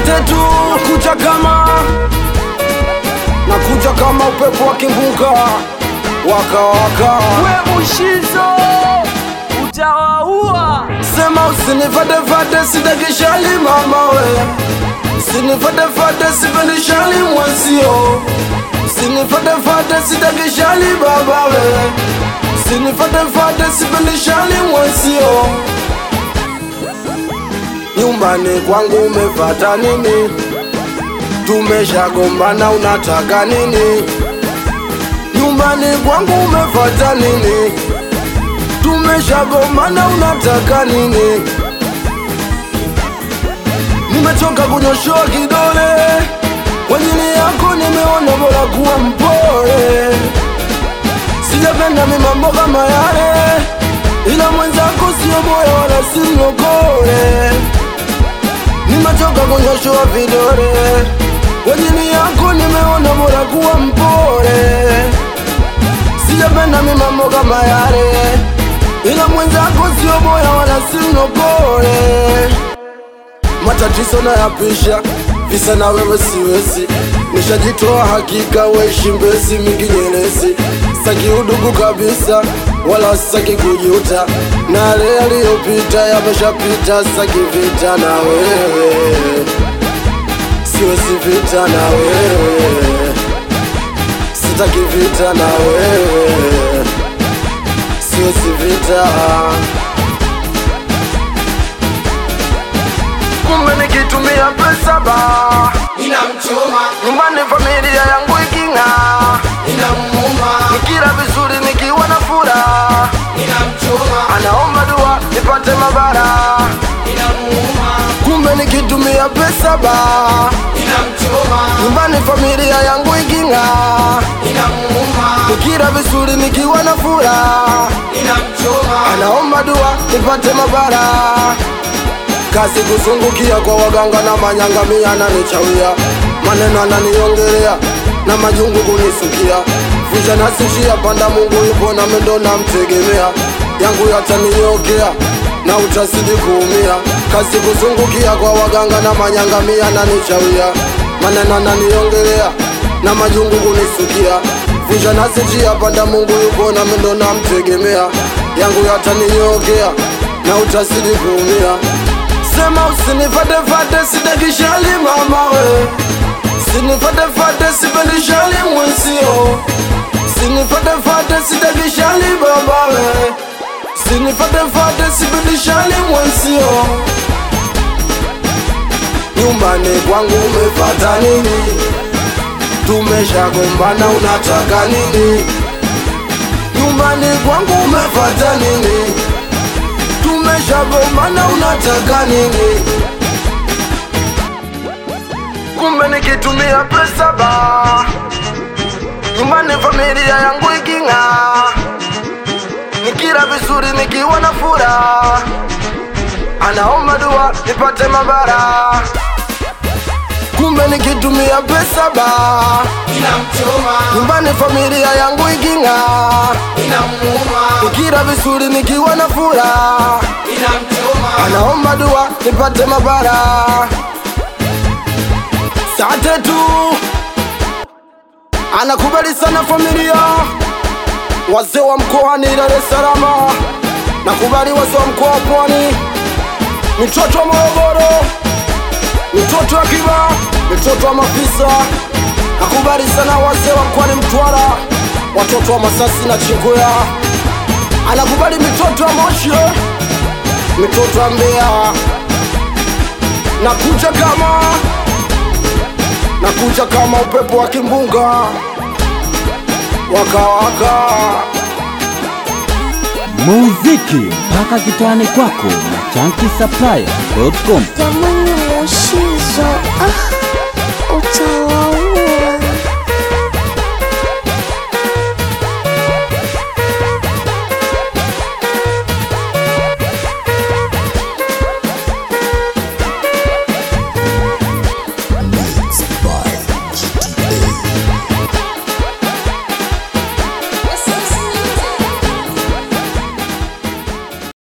Sate tu nakuja kama nakuja kama upepo wa kimbunga waka waka we mushizo utawaua sema usinifadefade sidakishali mama we usinifadefade sipendishali mwenzio usinifadefade sidakishali baba we usinifadefade sipendishali mwenzio nyumbani kwangu umefata nini tumeshagombana unataka nini nyumbani kwangu umefata nini tumeshagombana unataka nini nimechoka kunyoshoa kidole wajini yako nimeona bora kuwa mpole sijapenda mi mambo kama yale ila mwenzako sio moyo wala simlokole nimechoka kunyoshoa vidole wajini yako nimeona bora kuwa mpole sijapenda mi mambo kama yale ila mwenzako sio moya wala simlokole matatizo nayapisha visa na wewe siwezi nishajitoa hakika weishi mbezi mingi nyelezi saki udugu kabisa wala saki kujuta na yale yaliyopita yameshapita saki vita na wewe siwezi vita na wewe sitaki vita na wewe siwezi vita kumbe nikitumia pesa ba inamchoma nyumbani familia yangu iking'aa inamuuma nikila vizuri nikiwa na furaha inamchoma anaomba dua nipate mabara inamuuma kumbe nikitumia pesa ba inamchoma nyumbani familia yangu iking'aa inamuuma nikila vizuri nikiwa na furaha inamchoma anaomba dua nipate mabara kazi kuzungukia kwa waganga na manyangamia nanichawia maneno ananiongelea na majungu kunisukia vunja nasishia panda mungu yupo na mendo namtegemea yangu yataninyokea na utazidi kuumia kazi kuzungukia kwa waganga na manyangamia nanichawia maneno ananiongelea na majungu kunisukia vunja nasishia panda mungu yupo na mendo namtegemea yangu yataninyokea na utazidi kuumia sema usinifatefate sidakishali mama we sinifatefate sipendishali mwenzio sinifatefate sidakishali baba we sinifatefate sipendishali mwenzio nyumbani kwangu umefata nini tumeshagombana unataka nini nyumbani kwangu umefata nini tumeshagombana unataka nini kumbe nikitumia pesa ba nyumbani familia yangu iking'aa nikila vizuri nikiwa na furaha anaomba dua nipate mabara kumbe nikitumia pesa ba inamchoma nyumbani familia yangu iking'aa inamuuma nikila vizuri nikiwa na furaha inamchoma anaomba dua nipate mabara sate tu anakubali sana familia wazee wa mkoani Dar es Salaam nakubali wazee wa mkoa wa Pwani mitoto wa Morogoro mitoto wa Kiba mitoto wa Mafisa nakubali sana wazee wa mkoani Mtwara watoto wa Masasi na Chingwea anakubali mitoto wa Moshi mitoto wa Mbeya nakuja kama nakuja kama upepo wa kimbunga wakawaka muziki mpaka kitani kwako na chankisaplaya.com Jamani, Mushizo, ah, utawaua.